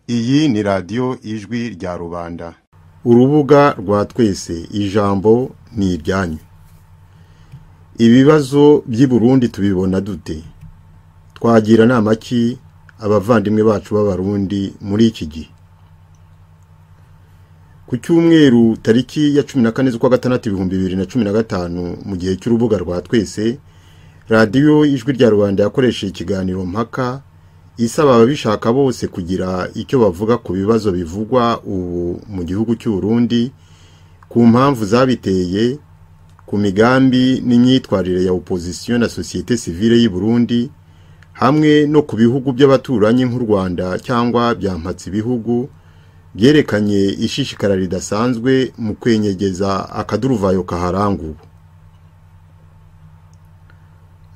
Iyi ni radiyo ijwi rya rubanda urubuga rwa twese ijambo ni iryanyu ibibazo by'i Burundi tubibona dute twagira inama ki abavandimwe bacu b'abarundi muri iki gihe ku cyumweru tariki ya cumi na kane z'ukwa gatandatu ibihumbi bibiri na cumi na gatanu mu gihe cy'urubuga rwa twese radiyo ijwi rya rubanda yakoresheje ikiganiro mpaka isaba ababishaka bose kugira icyo bavuga ku bibazo bivugwa ubu mu gihugu cy'uburundi ku mpamvu zabiteye ku migambi n'imyitwarire ya opozisiyo na sosiyete sivile y'u Burundi hamwe no ku bihugu by'abaturanyi nk'u rwanda cyangwa byampatse ibihugu byerekanye ishishikara ridasanzwe mu kwenyegeza akaduruvayo kaharanguwe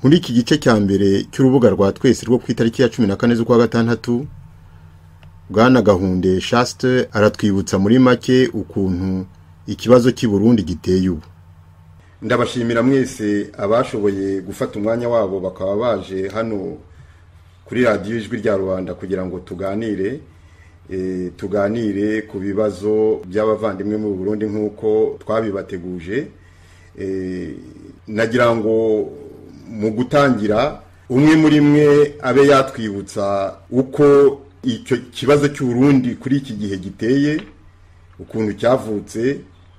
muri iki gice cya mbere cy'urubuga rwa twese rwo ku itariki ya cumi na kane z'ukwa gatandatu bwana gahunde shasite aratwibutsa muri make ukuntu ikibazo cy'i Burundi giteye ubu ndabashimira mwese abashoboye gufata umwanya wabo bakaba baje hano kuri radiyo ijwi rya rubanda kugira ngo tuganire tuganire ku bibazo by'abavandimwe mu Burundi nk'uko twabibateguje nagira ngo mu gutangira umwe muri mwe abe yatwibutsa uko icyo kibazo cy'uburundi kuri iki gihe giteye ukuntu cyavutse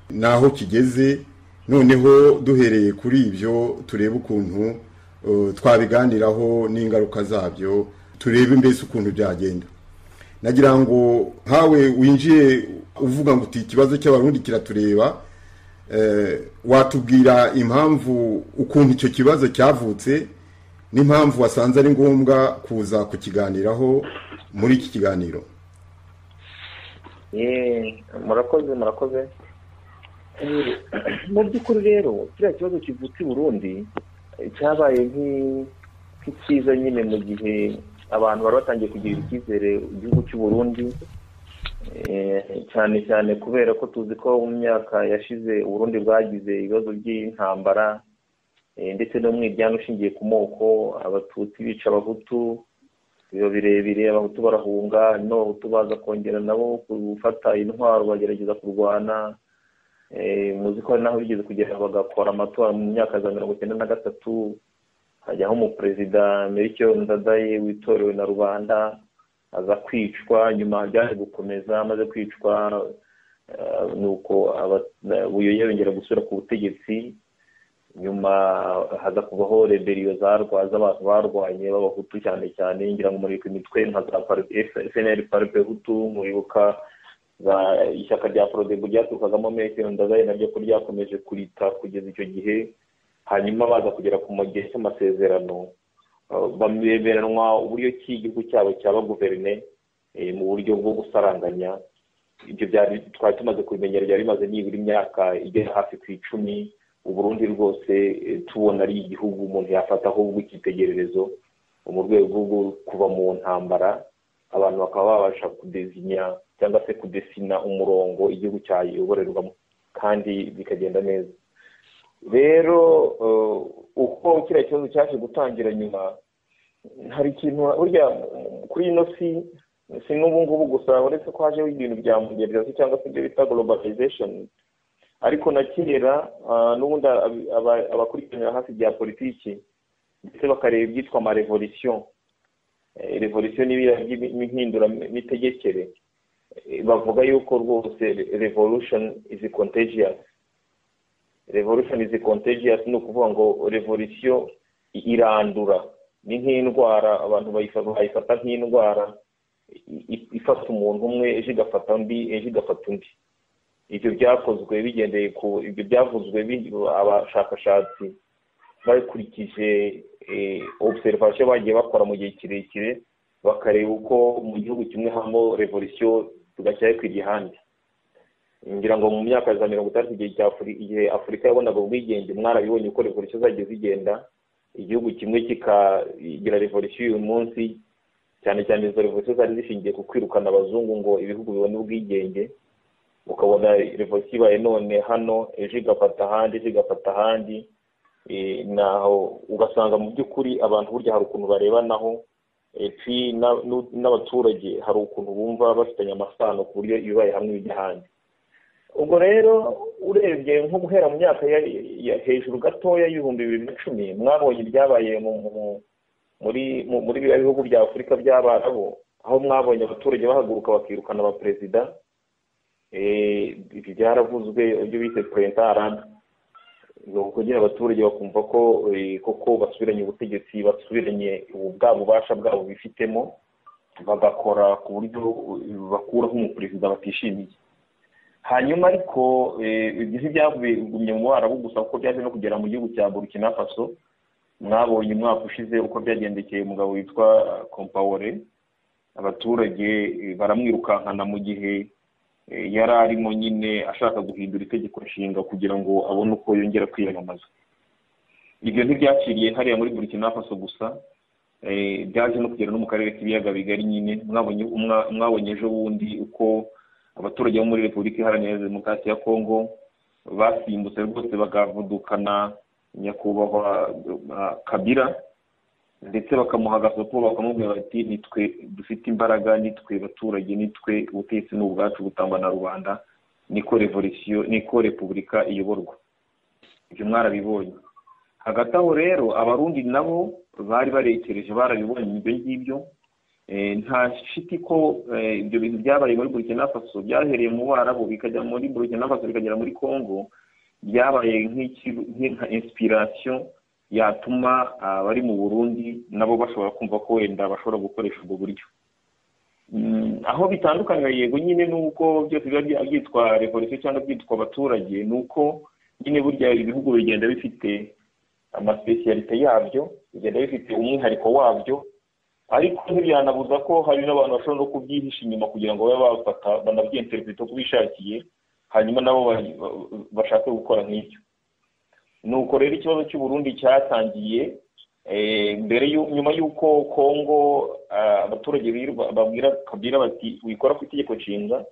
n'aho kigeze noneho duhereye kuri ibyo turebe ukuntu twabiganiraho n'ingaruka zabyo turebe mbese ukuntu byagenda nagira ngo nkawe winjiye uvuga ngo uti ikibazo cy'abarundi kiratureba watubwira impamvu ukuntu icyo kibazo cyavutse n'impamvu wasanze ari ngombwa kuza kukiganiraho muri iki kiganiro murakoze murakoze mu by'ukuri rero kiriya kibazo kivutse i burundi cyabaye nk'icyiza nyine mu gihe abantu bari batangiye kugirira icyizere igihugu cy'u Burundi cyane cyane kubera ko tuzi ko mu myaka yashize Burundi bwagize ibibazo by'intambara ndetse no mwiryane ushingiye ku moko abatutsi bica abahutu biba birebire abahutu barahunga n'abahutu baza kongera nabo gufata intwaro bagerageza kurwana muzi ko hari n'aho bigeze kugera bagakora amatora mu myaka ya mirongo icyenda na gatatu hajyaho umuperezida merike ndadaye witorewe na rubanda aza kwicwa nyuma byaje gukomeza amaze kwicwa nuko buyoye yongera gusubira ku butegetsi nyuma haza kubaho reberiyo zarwaza abantu barwanye b'abahutu cyane cyane ngira ngo muribuka imitwe nka za fnl parpe hutu muribuka ishyaka rya porodebu ryaturukagamo merike ndadaye naryo ko ryakomeje kurita kugeza icyo gihe hanyuma baza kugera ku mugihe cy'amasezerano bameberanwa uburyo ki igihugu cyabo cyaba guverinoma mu buryo bwo gusaranganya ibyo byari twari tumaze kubimenyera byari bimaze nibura imyaka igera hafi ku icumi uburundi rwose tubona ari igihugu umuntu yafata ahubwo icyitegererezo mu rwego rwo kuva mu ntambara abantu bakaba babasha kudezinya cyangwa se kudesina umurongo igihugu cyayoborerwamo kandi bikagenda neza rero uko kiriya kibazo cyaje gutangira nyuma hari ikintu burya kuri ino si si n'ubu ngubu gusa uretse ko hajeho ibintu bya moderizasiyo cyangwa se ibyo bita globalization ariko na kera n'ubundi abakurikiranira hafi bya politiki ndetse bakareba ibyitwa amarevolisiyo revolisiyo n'ibiriya by'impinduramitegekere bavuga yuko rwose revolution is contagious revolution is contagious ni ukuvuga ngo revolisiyo irandura ni nk'indwara abantu bayifata nk'indwara ifata umuntu umwe ejo igafata undi ejo igafata undi ibyo byakozwe bigendeye ku ibyo byavuzwe abashakashatsi bakurikije observation bagiye bakora mu gihe kirekire bakareba uko mu gihugu kimwe habamo revolisiyo tugashyiraho ku igihande ngira ngo mu myaka ya mirongo itandatu igihe cya igihe afurika yabonaga ubwigenge mwarabibonye uko revolisiyo zagiye zigenda igihugu kimwe kikagira revolisiyo uyu munsi cyane cyane izo revolisiyo zari zishingiye ku kwirukana abazungu ngo ibihugu bibone ubwigenge ukabona revolisiyo ibaye none hano ejo igafata ahandi ejo igafata ahandi naho ugasanga mu by'ukuri abantu burya hari ukuntu barebanaho n'abaturage hari ukuntu bumva bafitanye amasano ku buryo ibibaye hamwe bijya ahandi ubwo rero urebye nko guhera mu myaka hejuru gatoya y'ibihumbi bibiri na cumi mwabonye ibyabaye muri biriya bihugu bya afurika by'abarabu aho mwabonye abaturage bahaguruka bakirukana abaperezida byaravuzwe ibyo bise perezida arabe ni ukugira abaturage bakumva ko koko basubiranye ubutegetsi basubiranye bwa bubasha bwabo bifitemo bagakora ku buryo bakuraho umuperezida batishimiye hanyuma ariko ibyo ntibyagumye mu barabu gusa kuko byaje no kugera mu gihugu cya burkina faso mwabonye umwaka ushize uko byagendekeye umugabo witwa kompawore abaturage baramwirukankana mu gihe yari arimo nyine ashaka guhindura itegeko nshinga kugira ngo abone uko yongera kwiyamamaza ibyo ntibyaciriye hariya muri burkina faso gusa byaje no kugera no mu karere k'ibiyaga bigari nyine mwabonye ejo bundi uko abaturage bo muri repubulika iharanira demokarasi ya kongo basimbutse rwose bakavudukana nyakubahwa kabira ndetse bakamuha agasopo bakamubwira bati nitwe dufite imbaraga nitwe baturage nitwe ubutegetsi ni ubwacu butangwa na rubanda niko revolisiyo niko repubulika iyoborwa ibyo mwarabibonye hagati aho rero abarundi nabo bari barekereje barabibonye ibyo ngibyo nta shiti ko ibyo bintu byabaye muri burkina faso byahereye mu barabu bikajya muri burkina faso bikagera muri congo byabaye nka inspiration yatuma abari mu burundi nabo bashobora kumva ko wenda bashobora gukoresha ubwo buryo aho bitandukanye yego nyine n'uko byose biba byitwa revolisiyo cyangwa byitwa abaturage ni uko nyine burya ibihugu bigenda bifite amasipesiyalite yabyo bigenda bifite umwihariko wabyo ariko ntibyanabuza ko hari n'abantu bashobora no kubyihisha inyuma kugira ngo babe bafata banabyiyenterepeta uko bishakiye hanyuma nabo bashake gukora nk'ibyo ni uko rero ikibazo cy'uburundi cyatangiye mbere nyuma y'uko kongo abaturage babwira kabwira bati wikora ku itegeko nshinga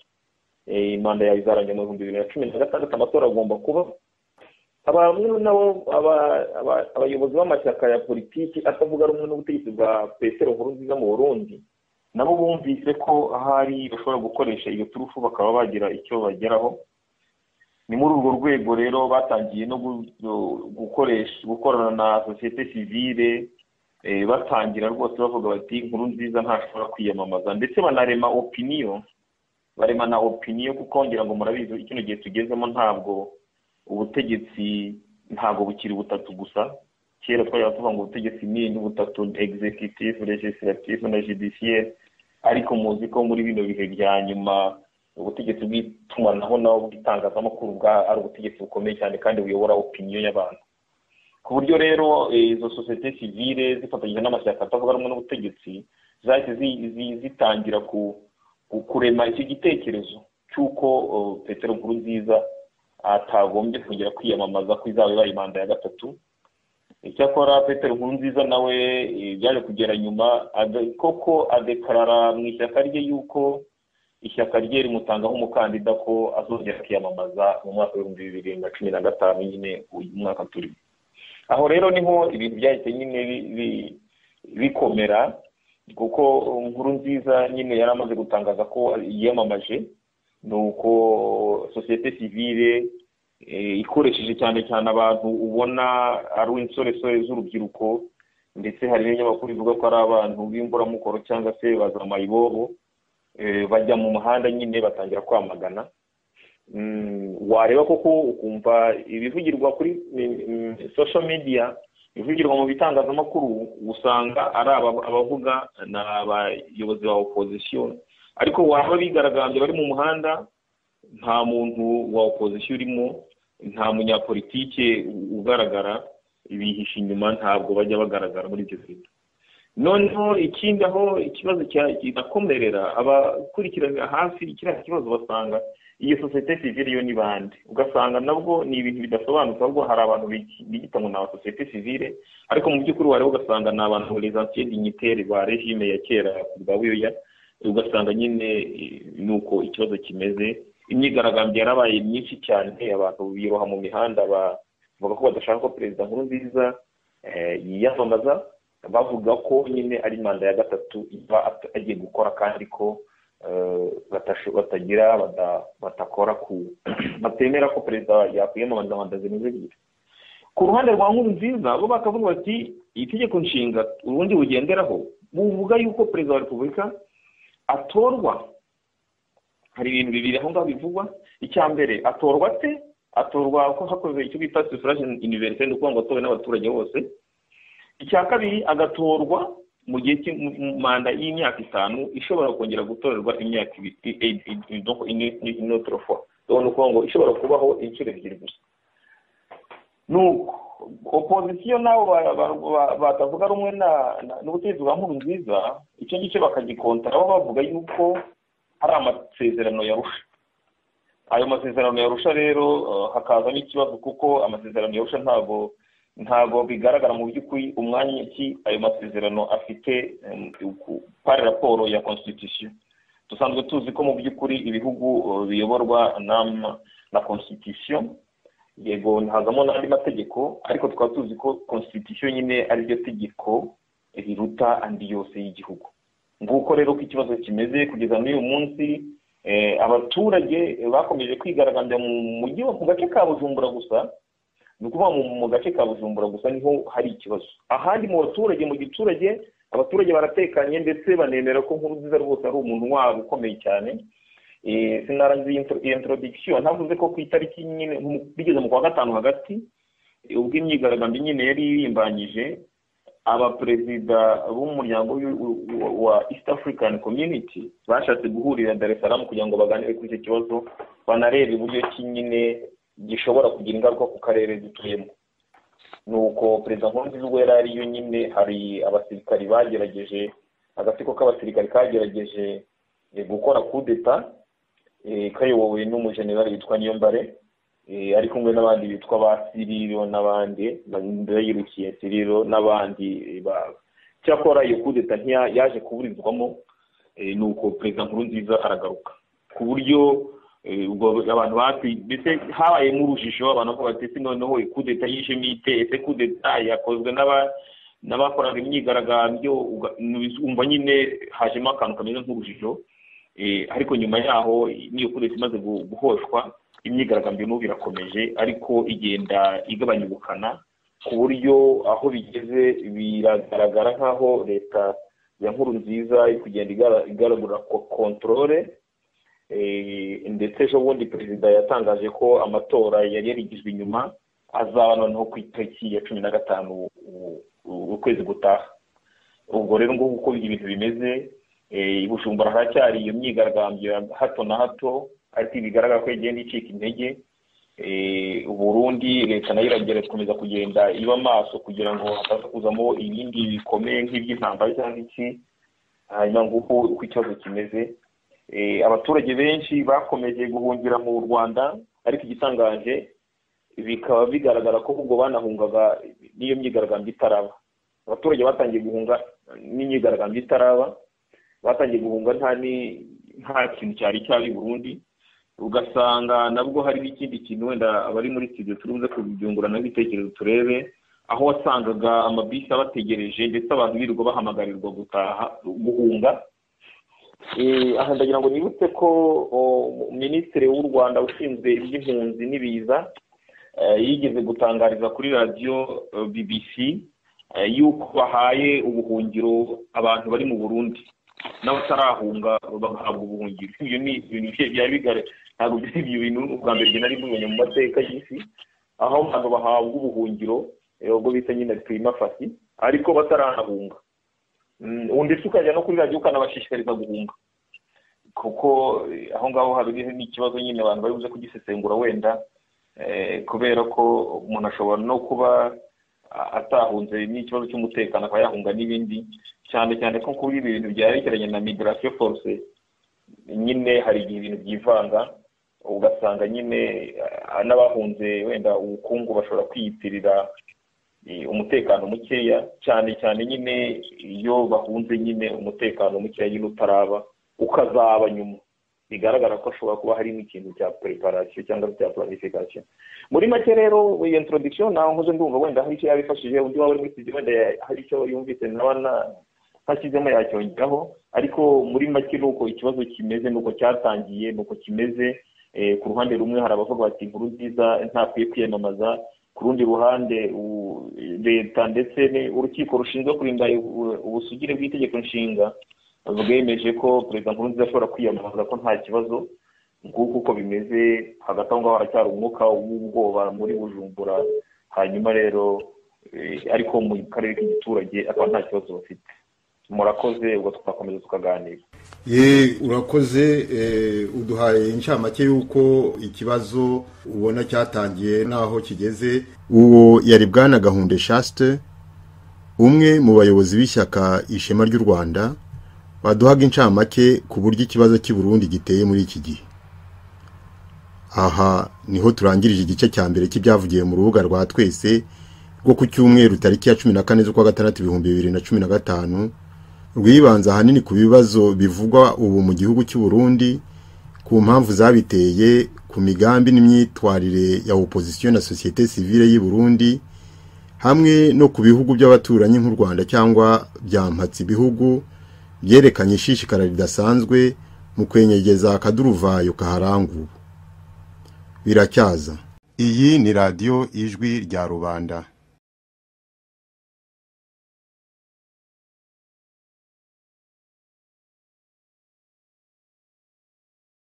manda yawe izarangira mu bihumbi bibiri na cumi na gatandatu amatora agomba kuba bamwe nabo abayobozi b'amashyaka ya politiki atavuga rumwe n'ubutegetsi bwa petero nkuru nziza mu burundi nabo bumvise ko ahari bashobora gukoresha iyo turufu bakaba bagira icyo bageraho ni muri urwo rwego rero batangiye no gukoresha gukorana na sosiyete sivire batangira rwose bavuga bati nkuru nziza ntashobora kwiyamamaza ndetse banarema opiniyo barema na opiniyo kuko ngira ngo murabizi kino gihe tugezemo ntabwo ubutegetsi ntabwo bukiri butatu gusa kera twajyaga tuvuga ngo ubutegetsi ni butatu executive legislative na judiciaire ariko muzi ko muri bino bihe bya nyuma ubutegetsi bw'itumanaho naho bw'itangazamakuru bwa ari ubutegetsi bukomeye cyane kandi buyobora opiniyo y'abantu ku buryo rero izo sosiyete sivire zifatanyije n'amashyaka atavuga rumwe n'ubutegetsi zahise zitangira kurema icyo gitekerezo cy'uko petero nkuru nziza atagombye kongera kwiyamamaza ko izaba ibaye manda ya gatatu icyakora petero nkuru nziza nawe byaje kugera nyuma koko adekarara mu ishyaka rye y'uko ishyaka rye rimutangaho umukandida ko azongera kwiyamamaza mu mwaka w'ibihumbi bibiri na cumi na gatanu nyine uyu mwaka turimo aho rero niho ibintu byahise nyine bikomera kuko nkuru nziza nyine yari amaze gutangaza ko yiyamamaje ni uko sosiyete sivire ikoresheje cyane cyane abantu ubona ari insoresore z'urubyiruko ndetse hari n'ibinyamakuru bivuga ko ari abantu b'imburamukoro cyangwa se bazamaye ibobo bajya mu muhanda nyine batangira kwamagana wareba koko ukumva ibivugirwa kuri social media ibivugirwa mu bitangazamakuru usanga ari abavuga ni abayobozi ba opozisiyo ariko waba bigaragambye bari mu muhanda nta muntu wa opozisiyo urimo nta munyapolitike ugaragara ibihisha inyuma ntabwo bajya bagaragara muri ibyo bintu noneho ikindi aho ikibazo kinakomerera abakurikiranira hafi kiriya kibazo basanga iyo sosiyete sivire yo ni bande ugasanga nabwo ni ibintu bidasobanutse ahubwo hari abantu biyita ngo ni aba sosiyete sivire ariko mu by'ukuri wareba ugasanga ni abantu rezansiyo dignitaire ba regime ya kera ku bwa buyoya ugasanga nyine ni uko ikibazo kimeze imyigaragambyo yarabaye myinshi cyane abantu biroha mu mihanda bavuga ko badashaka ko perezida nkuru nziza yiyamamaza bavuga ko nyine ari manda ya gatatu iba agiye gukora kandi ko batagira batakora ku batemera ko perezida yakwiyamamaza manda zimeze ebyiri ku ruhande rwa nkuru nziza bo bakavuga bati itegeko nshinga ubundi bugenderaho buvuga yuko perezida wa repubulika atorwa hari ibintu bibiri aho ngaho bivugwa icya mbere atorwa ate atorwa ko hakorwa icyo bita sufurage univerisite ni ukuvuga ngo atowe n'abaturage bose icya kabiri agatorwa mu gihe manda y'imyaka itanu ishobora kongera gutorerwa imyaka inotorofo ni ukuvuga ngo ishobora kubaho inshuro ebyiri gusa nuko opozisiyo nabo batavuga rumwe n'ubutegetsi bwa nkuru nziza icyo gice bakagikontara bavuga yuko hari amasezerano yarusha ayo masezerano yarusha rero hakazamo ikibazo kuko amasezerano yarusha ntabwo ntabwo bigaragara mu by'ukuri umwanya ki ayo masezerano afite pari raporo ya constitution dusanzwe tuzi ko mu by'ukuri ibihugu biyoborwa na constitution yego ntazamo n'andi mategeko ariko tukaba tuzi ko constitution nyine ari ryo tegeko riruta andi yose y'igihugu nguko rero uko ikibazo kimeze kugeza muri uyu munsi abaturage bakomeje kwigaragambya mu gace ka bujumbura gusa ni ukuvuga mu gace ka bujumbura gusa niho hari ikibazo ahandi mu baturage mu giturage abaturage baratekanye ndetse banemera ko nkuru nziza rwose ari umuntu wabo ukomeye cyane sinarangiza iyo introduction ntavuze ko ku itariki nyine bigeze mu kwa gatanu hagati ubwo imyigaragambyo nyine yari irimbanyije abaperezida b'umuryango wa east african community bashatse guhurira dar es salaam kugira ngo baganire kuri icyo kibazo banarebe uburyo ki nyine gishobora kugira ingaruka ku karere dutuyemo ni uko perezida nkurunziza ubwo yari ariyo nyine hari abasirikari bagerageje agatsiko k'abasirikari kagerageje gukora kudeta kayobowe n'umujenerali witwa niyombare ari kumwe n'abandi bitwa ba siriro n'abandi bayirukiye siriro n'abandi cyakora iyo kudeta yaje kuburizwamo ni uko perezida nkuru nziza aragaruka ku buryo abantu bati ndetse habaye nk'urujijo abantu bavuga bati noneho kudeta yishemo ite ese kudeta yakozwe n'aba n'abakoraga imyigaragambyo umva nyine hajemo akantu kameze nk'urujijo ariko nyuma yaho n'iyo kudeta imaze guhoshwa imyigaragambyo n'ubu irakomeje ariko igenda igabanya ubukana ku buryo aho bigeze biragaragara nk'aho leta ya nkuru nziza iri kugenda igaragura kontorore ndetse ejo bundi perezida yatangaje ko amatora yari yarigijwe inyuma azaba noneho ku itariki ya cumi na gatanu ukwezi gutaha ubwo rero ngubu uko ibintu bimeze bujumbura haracyari iyo myigaragambyo ya hato na hato ariko bigaragara ko igenda icika intege uburundi leta nayo iragera gukomeza kugenda iba amaso kugira ngo hataza kuzamo ibindi bikomeye nk'iby'intambara cyangwa iki hanyuma nguko uko ikibazo kimeze abaturage benshi bakomeje guhungira mu rwanda ariko igitangaje bikaba bigaragara ko ahubwo banahungaga n'iyo myigaragambyo itaraba abaturage batangiye guhunga n'imyigaragambyo itaraba batangiye guhunga nta nta kintu cyari cyabi burundi ugasanga nabwo hari n'ikindi kintu wenda abari muri studio turunze kubyungurana ibitekerezo turebe aho wasangaga amabisi abategereje ndetse abantu birirwa bahamagarirwa gutaha guhunga aha ndagira ngo nibutse ko minisitiri w'u rwanda ushinzwe iby'impunzi n'ibiza yigeze gutangariza kuri radiyo bbc yuko bahaye ubuhungiro abantu bari mu burundi n'abatarahunga bagahabwa ubuhungiro ibyo ni ibintu byari bigari ntabwo byari bintu ubwa mbere nari mubonye mu mateka y'isi aho abantu bahabwa ubuhungiro ubwo bita nyine prima fasi ariko bataranahunga ndetse ukajya no kuri radiyo ukanabashishikariza guhunga kuko aho ngaho hari n'ikibazo nyine abantu bari buze kugisesengura wenda kubera ko umuntu ashobora no kuba atahunze n'ikibazo cy'umutekano akaba yahunga n'ibindi cyane cyane ko kuri ibi bintu byerekeranye na migarasiyo force nyine hari igihe ibintu byivanga ugasanga nyine n'abahunze wenda ubukungu bashobora kwiyitirira umutekano mukeya cyane cyane nyine iyo bahunze nyine umutekano mukeya nyine utaraba ukazaba nyuma bigaragara ko ashobora kuba harimo ikintu cya preparation cyangwa cya planification muri make rero iyo introduction nawe nkoze ndumva wenda hari icyo yabifashije undi waba uri muri wenda hari icyo yumvise nawe ntashyizemo yacyongeraho ariko muri make nuko ikibazo kimeze nuko cyatangiye nuko kimeze ku ruhande rumwe hari abavuga bati inkuru nziza ntakwiye kwiyamamaza ku rundi ruhande leta ndetse urukiko rushinzwe kurinda ubusugire bw'itegeko nshinga bwemeje ko perezida nkurunziza ashobora kwiyamamaza ko nta kibazo nguko uko bimeze hagati aho ngaho haracyari umwuka w'ubwoba muri bujumbura hanyuma rero ariko mu karere k'igiturage akaba nta kibazo bafite murakoze ubwo tuzakomeza tukaganira urakoze uduhaye incamake y'uko ikibazo ubona cyatangiye n'aho kigeze uwo yari bwana gahunda shaste umwe mu bayobozi b'ishyaka ishema ry'u rwanda baduhaga incamake ku buryo ikibazo cy'i Burundi giteye muri iki gihe aha niho turangirije igice cya mbere cy'ibyavugiwe mu rubuga rwa twese rwo ku cyumweru tariki ya cumi na kane z'ukwa gatandatu ibihumbi bibiri na cumi na gatanu rwibanza ahanini ku bibazo bivugwa ubu mu gihugu cy'u Burundi ku mpamvu zabiteye ku migambi n'imyitwarire ya opozisiyo na sosiyete sivile y'i Burundi hamwe no ku bihugu by'abaturanyi nk'u Rwanda cyangwa byampatse ibihugu byerekanye ishishikara ridasanzwe mu kwenyegeza akaduruvayo kaharanguwe biracyaza iyi ni radiyo ijwi rya rubanda